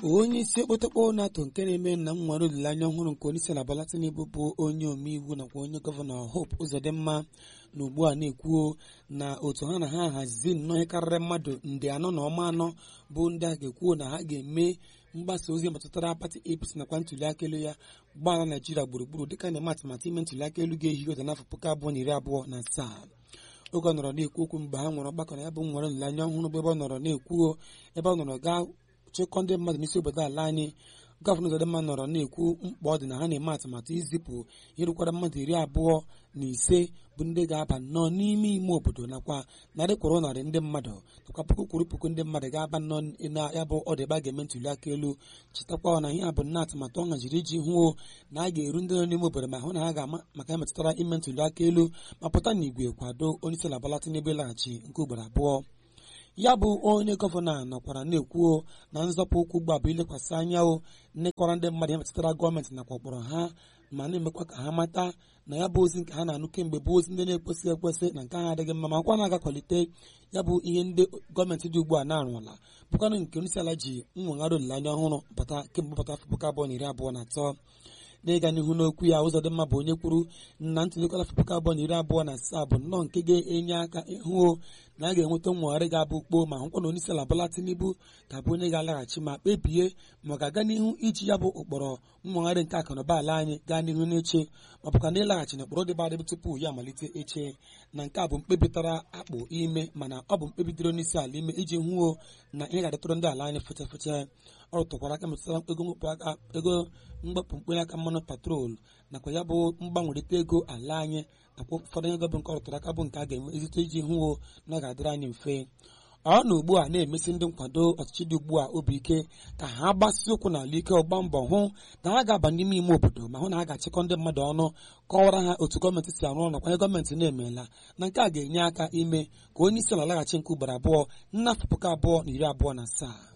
onye isi okpotokpo nato nke na-eme na nwere olileanya ọhụrụ nke onye isi ala Bola Tinubu bụ onye omeiwu nakwa onye gọvanọ Hope Uzodimma na ugbu a na-ekwuo na otu ha na ha hazi nnọọ ihe karịrị mmadụ nde anọ na ọma anọ bụ ndị a ga-ekwuo na ha ga-eme mgbasa ozi metụtara pati APC nakwa ntuli aka elu ya gbara Naijiria gburugburu dịka na-eme atụmatụ ime ntuli aka elu ga-ehi ụzọ n'afọ puku abụọ na iri abụọ na asaa oge ọ nọrọ na-ekwu okwu mgbe ha nwere ọgbakọ na ya bụ nwere olileanya ọhụrụ bụ ebe ọ nọrọ na-ekwuo ebe ọ nọrọ gaa chịkọ ndị mmadụ n'isi obodo ala anyị gọvanọ Uzodimma nọrọ na-ekwu mkpa ọ dị na ha na-eme atụmatụ izipụ irukwara mmadụ iri abụọ na ise bụ ndị ga-aba nnọọ n'ime ime obodo nakwa narị kwụrụ narị ndị mmadụ nakwa puku kwụrụ puku ndị mmadụ ga-aba nnọọ na ya bụ ọdịba ga-eme ntuli aka elu chetakwa na ihe a bụ nnọọ atụmatụ ọ haziri iji hụo na a ga-eru ndị nọ n'ime obodo ma hụ na ha ga-ama maka ya metụtara ime ntuli aka elu ma pụta n'igwe kwado onye isi ala Bola Tinubu ịlaghachi nke ugboro abụọ ya bụ onye gọvanọ nọkwara na-ekwuo na nzọpụ ụkwụ ugbu a bụ ilekwasị anya o nnekọrọ ndị mmadụ ya metụtara gọọmenti nakwa ụkpọrọ ha ma na-emekwa ka ha mata na ya bụ ozi nke ha na-anụ kemgbe bụ ozi ndị na-ekwesịghị ekwesị na nke ha adịghị mma ma kwa na-aga kwalite ya bụ ihe ndị gọọmenti dị ugbu a na-arụla bụkwanụ nke onye isi ala ji nwegharị olileanya ọhụrụ pụta kemgbe pụta afọ puku abụọ na iri abụọ na atọ n'ịga n'ihu n'okwu ya Uzodimma bụ onye kwuru na ntụlikọta afọ puku abụọ na iri abụọ na asaa bụ nnọọ nke ga-enye aka ịhụ na a ga-enweta nwegharị ga-abụ kpoo ma hụkwa na onye isi ala Bola Tinubu ga-abụ onye ga-alaghachi ma kpebie ma ọ ga-aga n'ihu iji ya bụ ụkpọrọ nwegharị nke akụnụba ala anyị gaa n'ihu n'eche ma bụkwa na ịlaghachi na ụkpọrọ dịba adịbụ tupu ya amalite eche na nke a bụ mkpebi tara akpụ ime mana ọ bụ mkpebi dịrị onye isi ala ime iji hụo na ihe ga-adịtụrụ ndị ala anyị feche feche ọ rụtụkwara aka metụtara ego mwepụ aka ego mgbapụ mkpenye aka mmanụ patrol nakwa ya bụ mgbanwerịta ego ala anyị nakwa ụfọdụ ego bụ nke ọ rụtụrụ aka bụ nke a ga-eme ezite iji hụo na ọ ga-adịrị anyị mfe ọ na ugbu a na-emesi ndị nkwado ọchịchị dị ugbu a obi ike ka ha gbasi ụkwụ n'ala ike ọgba mbọ hụ na ha ga-aba n'ime ime obodo ma hụ na ha ga-achịkọ ndị mmadụ ọnụ kọwara ha otu gọọmenti si arụ ọrụ nakwa ihe gọọmenti na-emeela na nke a ga-enye aka ime ka onye isi ala laghachi nke ugboro abụọ n'afọ puku abụọ na iri abụọ na asaa